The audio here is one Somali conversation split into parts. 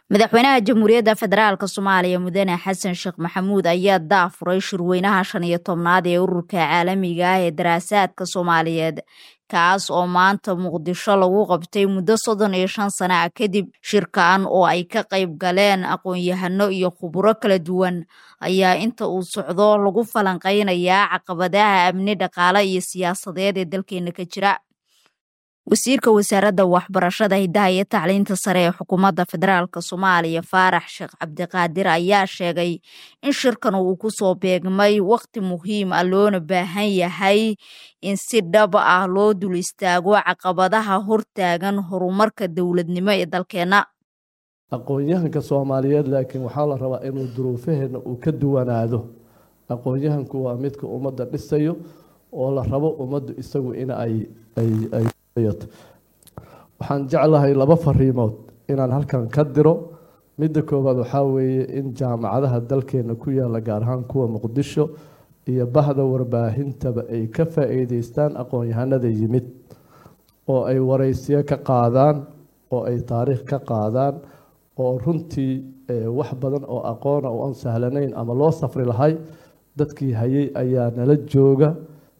madaxweynaha jamhuuriyadda federaalk soomaaliya mudane xasan sheekh maxamuud ayaa daafuray shirweynaha shan iyo tobnaad ee ururka caalamiga ah ee daraasaadka soomaaliyeed kaas oo maanta muqdisho lagu qabtay muddo soddon iyo shan sana ah kadib shirkan oo ay ka qayb galeen aqoon-yahano iyo khuburo kala duwan ayaa inta uu socdo lagu falanqeynayaa caqabadaha amni dhaqaale iyo siyaasadeed ee dalkeena ka jira wasiirka wasaaradda waxbarashada hiddaha iyo tacliinta sare ee xukuumadda federaalk soomaaliya faarax sheekh cabdiqaadir ayaa sheegay in shirkan uu kusoo beegmay waqti muhiim ah loona baahan yahay in si dhab ah loo dul istaago caqabadaha hortaagan horumarka dowladnimo ee dalkeenna aqoon-yahanka soomaaliyeed laakiin waxaa la rabaa inuu duruufaheena uu ka duwanaado aqoon-yahanku waa midka ummadda dhisayo oo la rabo ummaddu isagu in ay waxaan jeclahay laba fariimood inaan halkan ka diro midda koowaad waxaa weeye in jaamacadaha dalkeena ku yaala gaar ahaan kuwa muqdisho iyo bahda warbaahintaba ay ka faa-iideystaan aqoon-yahanada yimid oo ay wareysiyo ka qaadaan oo ay taariikh ka qaadaan oo runtii wax badan oo aqoona oo aan sahlanayn ama loo safri lahay dadkii hayay ayaa nala jooga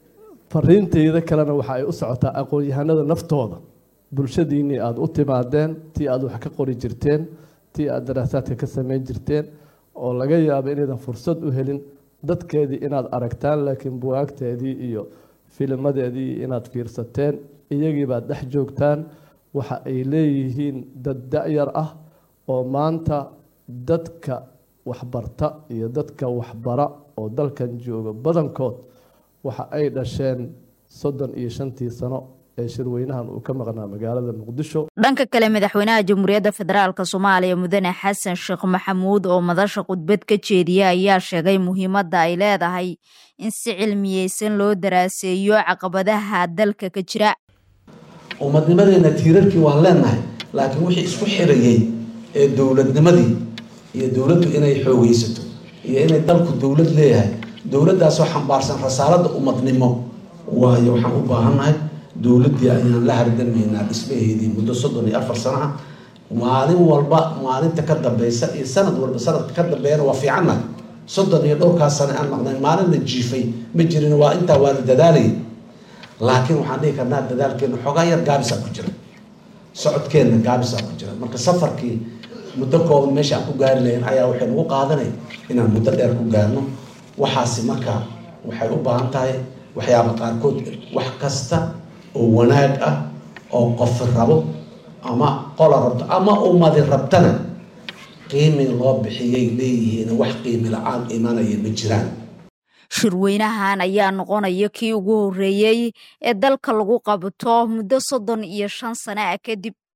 fariinteyda kalena waxa ay u socotaa aqoon-yahanada naftooda bulshadiinnii aada u timaadeen tii aada wax ka qori jirteen tii aada daraasaadka ka sameyn jirteen oo laga yaabo inaydan fursad u helin dadkeedii inaad aragtaan laakiin buwaagteedii iyo filimadeedii inaad fiirsateen iyagiibaad dhex joogtaan waxa ay leeyihiin dad da-yar ah oo maanta dadka waxbarta iyo dadka waxbara oo dalkan jooga badankood waxa ay dhasheen soddon iyo shantii sano ee shirweynahan uu ka maqnaa magaalada muqdisho dhanka kale madaxweynaha jamhuuriyadda federaalk soomaaliya mudane xasan sheekh maxamuud oo madasha khudbad ka jeediya ayaa sheegay muhiimadda ay leedahay in si cilmiyeysan loo daraaseeyo caqabadaha dalka ka jira ummadnimadeena tiirarkii waan leenahay laakiin wixii isku xirayay ee dowladnimadii iyo dowladdu inay xoogeysato iyo inay dalku dowlad leeyahay dowladdaasoo xambaarsan rasaaladda ummadnimo waayo waxaan u baahannahay dowladdii ayaan la hardamaynaa dhismaheedii muddo soddon iyo afar sano ah maalin walba maalinta ka dambeysa iyo sanad walba sanadka ka dambeeyana waa fiicannahay soddon iyo dhowrkaas sano aan maqnay maalinna jiifay ma jirin waa intaa waa la dadaalayay laakiin waxaan dhihi karnaa dadaalkeena xoogaa yar gaabisaa ku jira socodkeenna gaabisaa ku jira marka safarkii muddo kooban meesha aan ku gaari lahayn ayaa waxay nagu qaadanay inaan muddo dheer ku gaarno waxaasi marka waxay u baahan tahay waxyaaba qaarkood wax kasta oo wanaag ah oo qofi rabo ama qola rabto ama ummadi rabtana qiimi loo bixiyay leeyihiin wax qiimi la-aan imanaya ma jiraan shirweynahan ayaa noqonaya kii ugu horreeyey ee dalka lagu qabto muddo soddon iyo shan sano ah kadib